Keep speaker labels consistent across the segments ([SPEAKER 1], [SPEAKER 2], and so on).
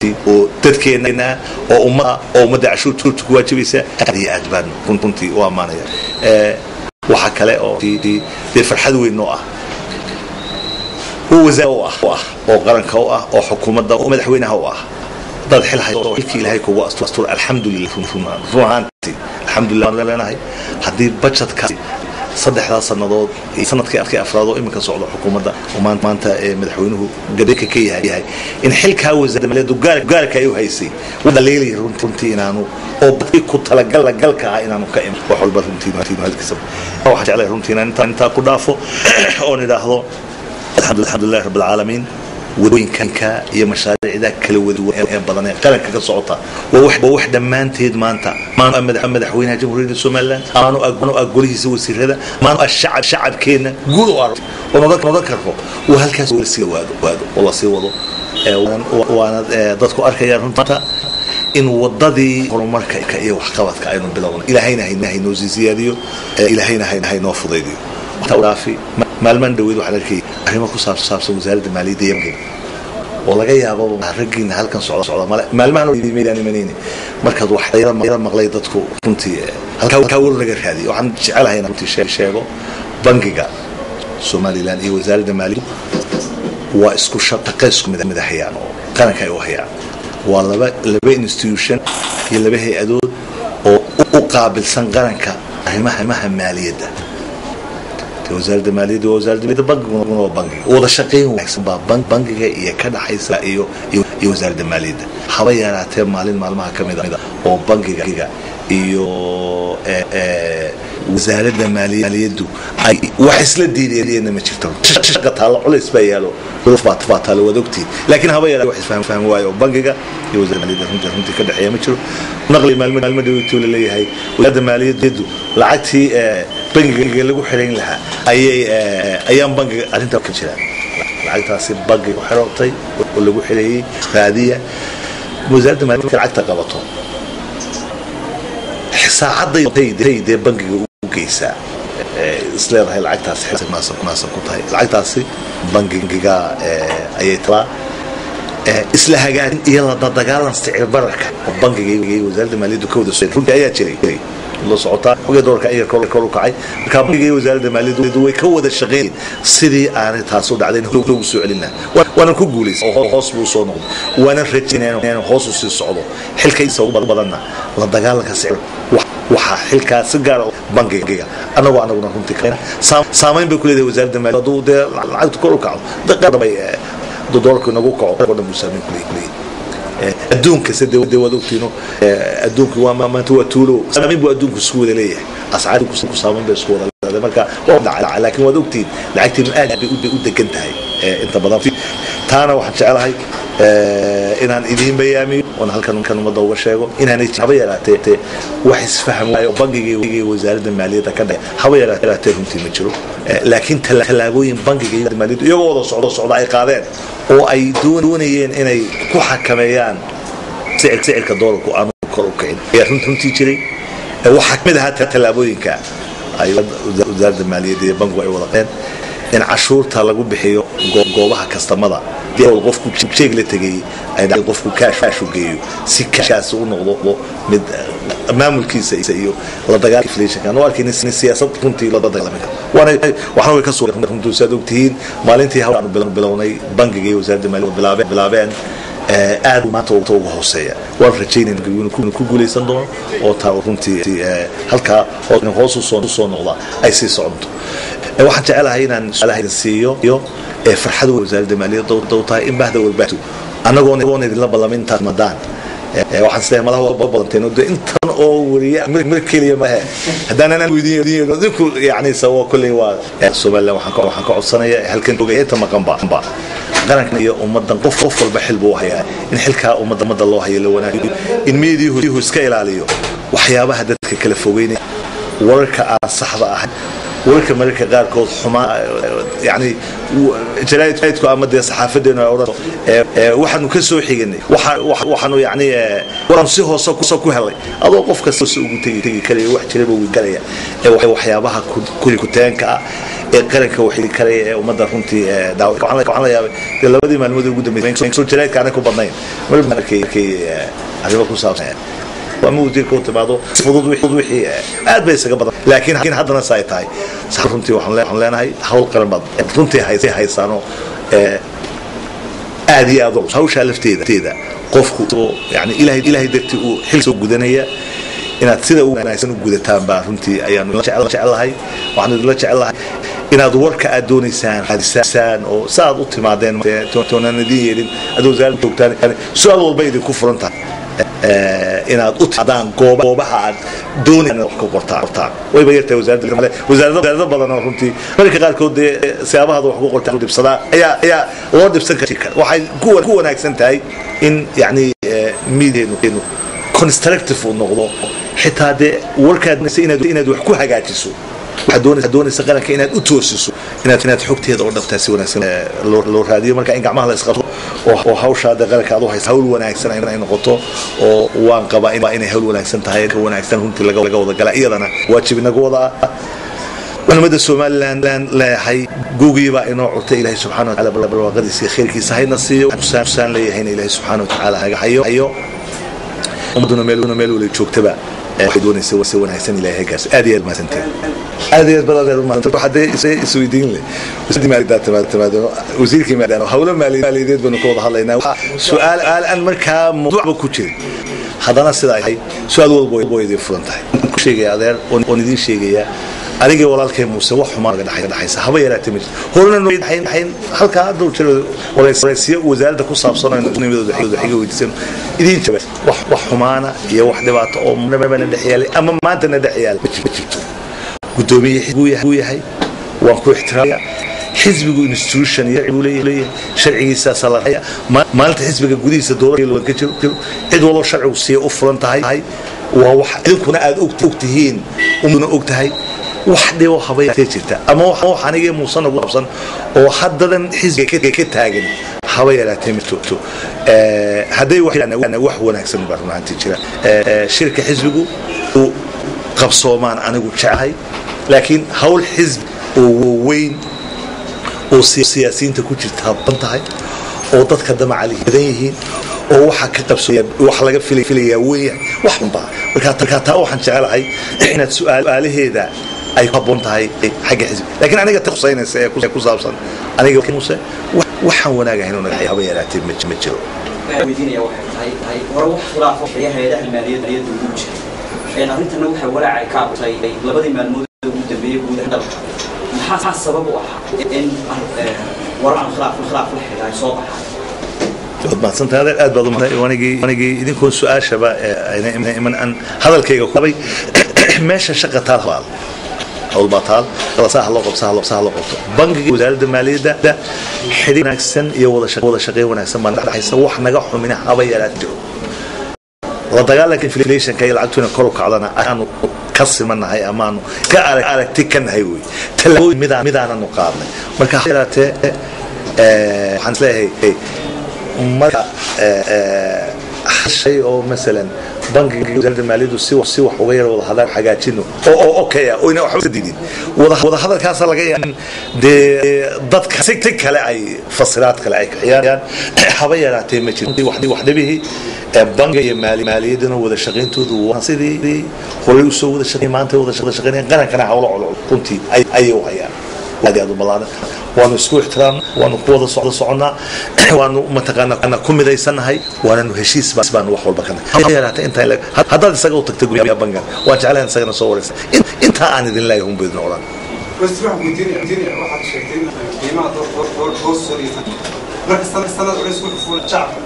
[SPEAKER 1] oo dadkeena oo umma oo ummadda cashuurta ku waajibaysa aad iyo aad baan runtii u ammaanaya waxaa kale oo dee farxad weyn oo ah oo wasaar u ah oo qaranka u ah oo xukuumadda oo madaxweynaha u ah dad xil haysto xilkii ilaahay kugu astur alxamdulillah run ahaantii alxamdulillah waan leenahay haddii budgetka saddexdaa sannadood sanadkii arkay afraad oo iminka socdo xukuumadda oo maanta madaxweynuhu gabeeka ka yahay in xilkaa wasaaradda maaliyaddu gaarka ay u haysay dhaleelay runtii inaanu oo badii ku talagalka ah inaanu ka iman wax walba runtii hadkiisa waxaan jeclay runtii inaan intaa ku dhaafo oon idhaahdo alxamdulillahi rabbi alcaalamiin wadooyinka iyo mashaariicda kala waduwan ee badan ee qaranka ka socota waa wax dhammaanteed maanta maanu madaxweynaha jamhuuriyadda somaliland maanu ah golihiisa wasiirada maanu ah shacab shacabkeenna guud u arag oo nodan karro uu halkaas lasii waado waado oo lasii wado waana dadku arkayaan runta in wadadii horumarka iyo waxqabadka aynu bilowna ilaahayna haynoo sii siyaadiyo ilaahayna haynoo fudaydiyo dhaafi maalmaan dhaweyd waxaan arkayay arrimo ku saabsan wasaaradda maaliyadda yemen oo laga yaabo raggiina halkan socda socda male maalmahan meydaan imanayni markaad wax yara maqlay dadku runtii halkaa war laga raadiyo waxaan jecelahay inaan runtii sheego bangiga somaliland iyo wasaaradda maaliyaddu waa isku shaqo isku mid hayaan oo qaranka ay u hayaan waa laba laba institution iyo laba hay-adood oo u qaabilsan qaranka arrimaha maaliyadda wasaaradda maaliyadda waa wasaaradda maaliyadda bangiguna waa bangiga wada shaqayn wanaagsan baa bangiga iyo ka dhaxaysa iyo iyo wasaaradda maaliyadda haba yaraatee maalin maalmaha ka mid a oo bangiga iyo wasaaradda maaliyaddu ay wax isla diideenna ma jirto shaqa taalo culays baa yaalo baa taalo waad ogtiin laakiin haba yaraatee wax isfahmi waayo oo bangiga iyo wasaaradda maaliyadda runtii runtii ka dhexeeya ma jiro naqli maalmo maalmo dhaweytuu la leeyahay wasaaradda maaliyaddu lacagtii bangiga lagu xirayn lahaa ayay ayaan bangiga arrintaa ka jiraan lacagtaasi bangiga xirotay oo lagu xireeyey raadiya wasaaradda maaliyadda lacagta qabato saacadday dee bangiga u geysaa isleedahay lacagtaasi munaasab ku tahay lacagtaasi bangiga ayay talaa isla hagaajin iyo la dagaalan sicir bararka oo bangiga iyo wasaaradda maaliyaddu ka wada soo runtii ayaa jiray la socotaa xogee doorka in yar kor u kacay marka bangiga iyo wasaaradda maaliyaddu way ka wada shaqeeyeen sidii aanay taas u dhacdayn loogu soo celina waanan ku guulaysan oo hoos buu soo noqday waanan rajayn inaan hoos u sii socdo xilkaysa ugu badanna la dagaalanka sicir waxaa xilkaa si gaara bangiga annagoo anaguna runtii saamayn bay ku leedahay wasaaradda maaliyadda hadduu dee lacagtu kor u kaco daqadabay dolarku inagu kaco oo dhan buu saamayn ku leeyahay adduunka sida waad ogtiino adduunku waa maanta waa tuulo saamayn buu adduunku isku wada leeyahay ascaarku saamayn bay isku wada leedahay marka waa dhaca laakiin waad ogtiin lacagteenu aad bay u degan tahay inta badan taana waxaan jecelahay inaan idiin bayaamiyo oon halkan kan ummadda uga sheego inaanay haba yaraatee wax isfaham waayo bangiga iyo wasaaradda maaliyadda ka dhae haba yaraatee runtii ma jiro laakiin tallaabooyin bangiga iyo maaliyaddu iyagoo wada socdo socda ay qaadeen oo ay doonayeen inay ku xakameeyaan sicirka doolarku aanu kor u kicin ayaa runtii jiray waxaa kamid ahaa tallaabooyinka ay wasaaradda maaliyadda iyo bangigu ay wada qeen in cashuurta lagu bixiyo goobaha kastamada qofku jeeg la tegay qofku kaashu geeyo si kaashaas u noqdo mid maamulkiisa iyo la dagaalka inflationka anoo arkayna siyaasad runtii la dagaalami karo waana waxna way ka soo runtii saad ogtihiin maalintii hawl aanu bilownay bangiga iyo wasaaradda maaliyadda bilaabeen aad maanta uga hooseeya waan rajaynayna inuu ku guulaysan doono oo taa runtii halkaa hoos usoo noqda ay sii soconto waxaan jecelahay inaan su-aalaha siiyo iyo farxad wasaaradda maaliyadda u tahay in bahda warbaahintu annagoon idinla ballamin intaad madaan waxaan isleeyahay madaha waa badanteen de intan oo wariya mir keliya mahe haddaanan weydiin idinku yani sawa kolley waa somaliland waxaan ka codsanaya halkan oga inta maqanba qarankan iyo ummadan qof qof walba xil buu hayaa in xilkaa ummadda ummadda loo hayo la wanaajiyo in miidiyuhu iska ilaaliyo waxyaabaha dadka kala fogeynaya wararka aan saxda ahayn wararka mararka qaarkood xumaa yani jaraa'idku ama dee saxaafadeenu ay odhan waxaanu ka soo xiganay waxaanu yani waanu si hoose ku helay adoo qof kasta hoose ugu tegi tegi karaya wax jiraba wuu galaya ee waxyaabaha kuteenka ah ee qaranka waxili karaya ee ummadda runtii waxaan la yaabay dee labadii maalmood ugu dambeysay soo jaraa'idka aanay ku badnayn marba arkay arrimo ku saabsan ama wasiirka u timaado fudud wixii aad bay isaga badan laakiin haddana sa ay tahay runtii waxaan leenahay hawl qaran baad runtii haysaano aad iyo aad hawshaa lafteeda qofku yani ilahay ilahay dartii uu xil soo gudanaya inaad sida u wanaagsan u gudataan baa runtii ayaanu jecelahay waxaanu idinla jecelahay inaad warka aad doonaysaan raadisaan oo sa aad u timaadeen toonaan idin yeelin aad wasaaradda joogtaan su-aal walba idinku furan tahay inaad u timaadaan goobaha aad doonaysan wax ka qortaan wayba yartahay wasaaradda wasaarado badan oo runtii mararka qaarkood dee siyaabahaada wax ku qortaan dhibsadaa ayaa ayaa loo dhibsan kara waxay ku wanaagsan tahay in yacni miideenu constructive uu noqdo xitaa dee warkaad inaad wax ku hagaajiso waxaad doonaysa qaranka inaad u toosiso inaad inaad xogteeda oo dhabtaa si wanaagsan loo raadiyo marka in gacmaha la isqabto oo hawshaa dee qaranka aad u haysa hawl wanaagsan ay noqoto oo waan qabaa inay hawl wanaagsan tahay ka wanaagsan runtii laga wada gala iyadana waajib inagu wada ah culimada somalilan leeyahay guugiibaa inoo curtay ilaahay subxana wataala barwaaqadiisa khayrkiisa hayna siiyo saan leeyahayna ilaahay subxaana watacaala haga hayo ummaduna meel wala joogtaba waxay doonaysa si wanaagsan ilaahay gaarsi aad iyo aad mahadsanteen aad iyo aad badan aad mahadsanteen waxaa dee isweydiin leh wasiirkii maaliyadeed timaado wasiirkii maaliyadeed hawlo maaliyadeed baynu ka wada hadlaynaa su-aal aan markaa mawduucba ku jirin haddana sidaa yahay su-aal walba way idin furan tahay ku sheegaya adeer oon idiin sheegayaa anigii walaalkay muuse wax xumaan naga dhexaysa haba yaraatee ma jirto horena noo dhaxayn halkaa dhowr jir waraysiyo wasaaradda ku saabsan oo nimadooda xiga weydiisan idiin jaba wax wax xumaana iyo wax dhibaato oo nabana dhex yaalay ama maanta na dhex yaalay ma jirto guddoomiye xisbuu yahay waan ku ixtiraamaya xisbigu institution buu leeyahay sharcigiisaasa la raya maalinta xisbiga gudihiisa dowladda ka jiro cid waloo sharcigu siiya u furan tahay waa wax idinkuna aad og tihiin umduna og tahay wax dhibo habayatee jirta ama wax anigii muuse nagu qabsan oo haddadan xisbiga ka taagan haba yaraatee ma jirto hadday wax wanaagsan baa runaantii jira shirka xisbigu uu qabsoomaan anigu jeclahay laakiin hawl xisbi oo weyn oo siyaasiyiinta ku jirta badan tahay oo dadka damacali badan yihiin oo waxa ka qabsooya wax laga filayaa weeyahay wax unbaa markaa taa waxaan jecelahay inaad su-aalaheeda ay ku habboon tahay xagga xisbi laakiin aniga ta khusaynaysa ee ku saabsan aniga muse waxaan wanaagahay inuu naga haba yaraatee ma jiro
[SPEAKER 2] weydiinaya waxay tahay tahay hore wax khilaafo xaya hay-adaha maaliyadda iyada ugu jira arrintana waxay walaaca ka abtay labadii maalmood ugu dambeeyey guudaha dalka maxaa sabab u ah in warar aan khilaaf khilaaf la xidhiidha ay soo baxaan
[SPEAKER 1] waad mahadsantahay adeer aad baad umahay anigii anigii idinkoon su-aashaba ayna iman aan hadalkayga qabay meesha shaqa taal baal hawl baa taal saha loo qabto saha loo qabto bangiga wasaaradda maaliyadda xidhiir wanaagsan iyo wada shaqeyn wanaagsan baa dhexaysa wax naga xumina haba yaraat jiro la dagaalanka inflationka iyo lacagtuna kor u kacdana aanu ka simanahay amaanu ka aragti ka nahay wey talaabooyin midaananu qaadnay marka ha yaraatee waxaan isleeyahay marka shay oo masalan bankiga wasaaradda maaliyaddu si si wax uga yar wada hadaan hagaajino oo oo okay ah oo ina waxba diidin wada wada hadalkaas laga yaabaa dee dadka si si kale ay fasiraad kale ay kiciyaan haba yaraatee ma jiro wax wax dhibihii bankiga iyo maaliyadduna wada shaqayntoodu waa sidii horey usoo wada shaqeyn maanta wada shaqeynayaan qarankana hawlo culcul runtii ayay u hayaan aad aad u ballaaran waanu isku ixtiraamna waanu ku wada socda soconnaa waanu mataqaana ku midaysanahay waananu heshiis baanu wax walba kana yaraata intaa haddaad isaga u tagta guryaha bangan waan jeclahan isagana soo waraysa intaa aan idin leeyahay un baydin odhan
[SPEAKER 3] بس تروح مدينة مدينة واحد شايفين قيمة marka sanad sanad culays ku dhufuula shacabka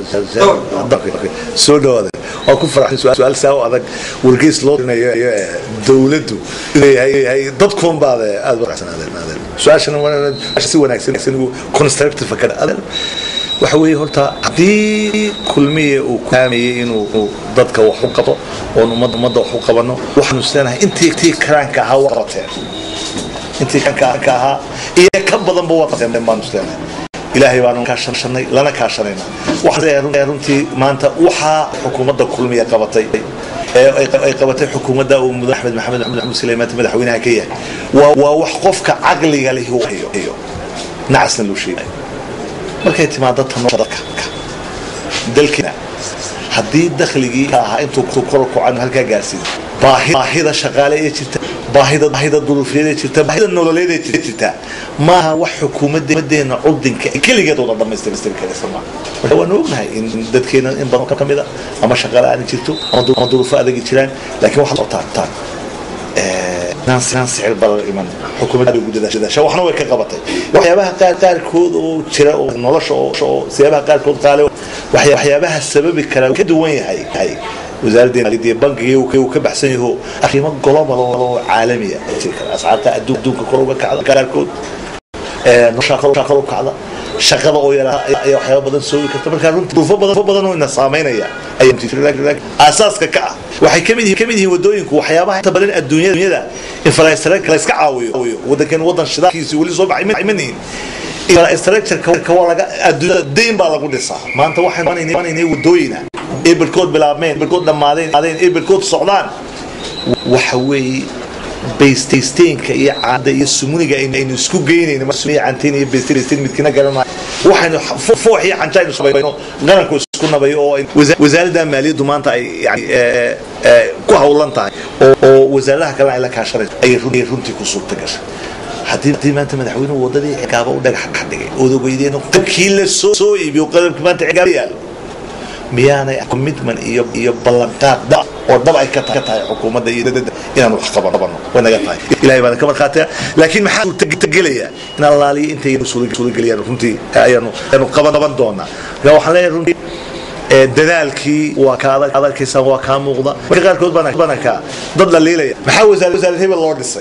[SPEAKER 1] soo dhawaada waa ku faraxay su-aal saa u adag wargeys loo dirinayo iyo dowladdu leeyahay dadkuun baad aad faraxsanaadeen su-aashana si wanaagsan constructive ka waxa weeye horta haddii kulmiye uu kaamayay inuu dadka wax u qabto oon ummadda ummadda wax u qabano waxaanu isleenahay intii tii karaanka ahaa waa qabateen intii karaanka ahaa iyo ka badanba waa qabateen baanu isleenahay ilaahay baanu kaashanay lana kaashanayna waxaan runtii maanta waxaa xukuumadda kulmiya qabatay ay qabatay xukuumadda uu mudan axmed maxamed maxamed suleymaan madaxweynaha ka yahay waa waa wax qofka caqliga leh iyo nacasna loo sheegayo markay timaado tanosha dadka dalkiina haddii dakhligii ka ahaa intuu kor kocanu halkaa gaarsiin baahida shaqaale ee jirta baahida baahida duruufiyada jirta baahida nololeed ee jirta maaha wax xukuumadeena curdinka keligeed wada dhamaystiri karaysa maaha marka waanu ognahay in dadkeena in badan ka mid a ama shaqaale aan jirto ama duruufo adagi jiraan laakiin waxaad qabtaan inaan sicir barar iman xukuumadda ugu dadaasha waxna way ka qabatay waxyaabaha qaar qaarkood oo jira oo nolosha oo siyaabaha qaarkood qaale waxyaabaha sababi kara ka duwan yahay wasaaraddeena bankiga uu ka baxsan yaho arrimo global oo caalamiya jiri kara ascaarta adduunka kor uga kacda qaarkood nolosha kor u kacda shaqada oo yaraa ayaa waxyaaba badan soogi karta markaa runtii duufo badan badan oo ina saameynaya aasaaska ka ah waxay kamid yihiin kamid yihiin wadooyinku waxyaabaha inta badan adduunyada infrastructure la iska caawiyo wadankan wadan shidaalkiisi weli soo baxay ma nihin infrastructure waa laga adduunyada dayn baa lagu dhisaa maanta waxaan imaanaynay wadooyina eberkood bilaabmeen eberkood dhammaadeen eberkood socdaan waxa weeye baystaysteynka iyo caada iyo sumuniga aynu isku geynayno canteen iyo baystaysteyn midkina garanay waxaynu foox iyo xanja aynu sabayno qaranku isku nabayo oo wasaaradda maaliyaddu maanta ay yani ku hawlan tahay oo wasaaradaha kalena ay la kaashanayso ayay runtii ku suurta gashay haddii maanta madaxweynuhu wadadii cigaaba u dhagax dhigay odogeydeen qalabkii la soo iibiyo qalabkii maanta cigaaba yaalo miyaanay commitment iyo iyo ballanqaad dhab oo dhab ay ka tahay xukuumadda iyo dadada inaan wax qabano way naga tahay ilahay baana ka markhaataya laakiin maxaa suurtagelaya in allaaliyo intay suurageliyaan runtii ayaanu ayaanu qaban qaban doonaa marka waxaan leeyahay runtii dadaalkii waa ka adag adagkaysaan waa kaa muuqda marka qaarkood baana ka dad la liilaya maxaa wasaar wasaarad hebel loo dhisay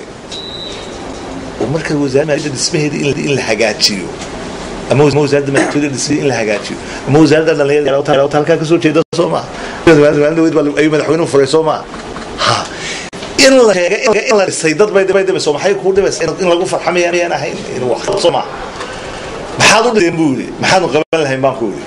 [SPEAKER 1] marka wasaaradda maaliyadda dhismaheeda in la hagaajiyo ama wasaaradda madaxtooyada dhisay in la hagaajiyo ama wasaaradda dhalinyarada halkaa kasoo jeeda soo maaha ayuu madaxweynuhu furay soo maaha ha in la sheega in la dhisay dad bay bay dhibayso maxay kuu dhibaysa in lagu farxamaya miyaan ahayn in wax soo maaha maxaad u dhiseen buu yidhi maxaanu qaban lahayn baan ku yidhi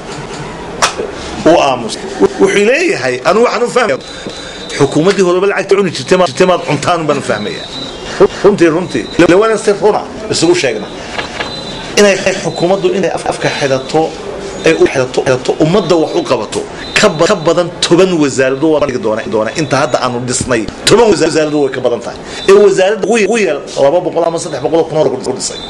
[SPEAKER 1] uu aamus wuxuu leeyahay anu waxaan u fahmaya xukuumaddii horeba lacagta cuni jirtay maad cuntaan baan u fahmaya runtii runtii lawana si runa isugu sheegna inay xukuumaddu inay afka xidato ay u xidato xidato ummadda wax u qabato ka badan toban wasaarado waa dhigi doona doona inta hadda aanu dhisnay toban wasaarado way ka badan tahay ee wasaaradda ugu yar laba boqol ama saddex boqol kun hore ku dhisay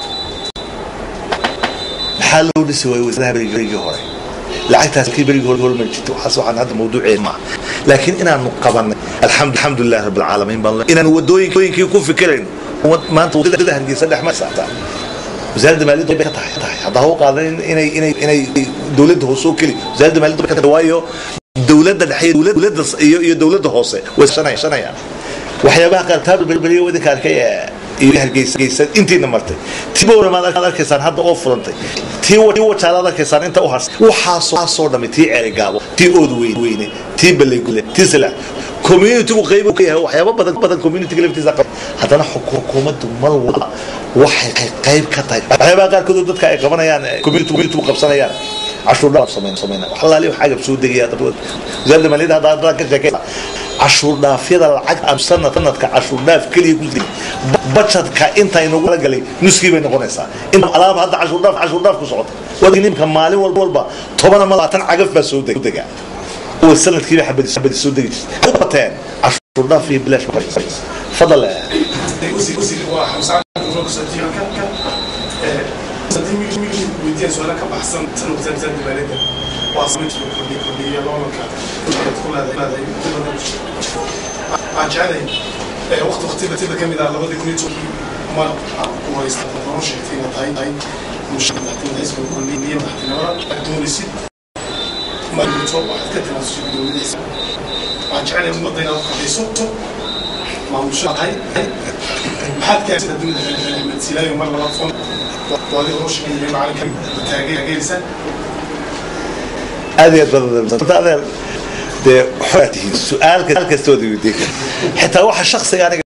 [SPEAKER 1] maxaa loo dhisi waayey wasaaraha berigii hore lacagtaas kii berigii hore hormari jirtay waxaas waxaan hadda mawduuceed maaha laakiin inaanu qabanay alxamdulilah rabbi alcaalamiin baan inaanu wadooyinkii ku fikirayno maanta wadada hargeysa dhex ma saataa wasaaradda maaliyadda bay ka tahay tahay hadda haw qaadan inay inay inay dowladda hoose oo keli wasaaradda maaliyadda bay ka tahay waayo dowladda dhexe dowladda iyo iyo dowladda hoose way shanayaan waxyaabaha qaar taa berberiyo wadinka arkay iyo hargeysa intiina martay tibowra maad arkaysaan hadda oo furantay tii wajaalaad arkaysaan inta u harsan waxaasoo dhami tii ceerigaabo tii ood weyne tii ballegule tii silax communitygu qayb ka yahay waxyaaba badan badan communityga laftiisa qab haddana xukuumaddu mar walba waxay qayb ka tahay waxyaabaha qaarkood dadka ay qabanayaan community communitygu qabsanayaan cashuur dhaaf sameyn sameyn wax allaali wax agab soo degaya wasaaradda maaliyadda hadda hadda ka sheekay cashuur dhaafyada lacag aan sanad sanadka cashuur dhaaf keliya ku degay budgetka inta inagu la galay nuskii bay noqonaysaa in alaab hadda cashuur dhaaf cashuur dhaaf ku socota wadii nimka maalin walba walba toban ama labaatan cagaf baa soo dega oo sanadkiiba xabadi xabadi soo degi jirtay u bateen cashuur dhaaf iyo bilaash fadal
[SPEAKER 3] weydiin su-aala ka baxsan tan wasaaradda maaliyadda waa sameynta loo kordhiya kordhiya loolanka ku leedahay dibadda aan jecelahay waqti waqtida tida ka mid ah labadii kun iyo tobankii ma wareysta noo sheegtay inay tahay tahay musharaxnimada xisbiga kulmiye madaxtinimada aad doonaysid marinto waxaad ka tanaasushay gudoomiyadiisa waxaan jecelahay ummadda inaad qadayso maamusha tahay maxaad kaasida dunida axmed silaayo mar labaad foon waadi hor shaqeeyay macalinka taageeraysa
[SPEAKER 1] aad iyo aad badan adeer dee waxaa tihiin su-aal kastooda weydiin kara xitaa waxa shaksiga aniga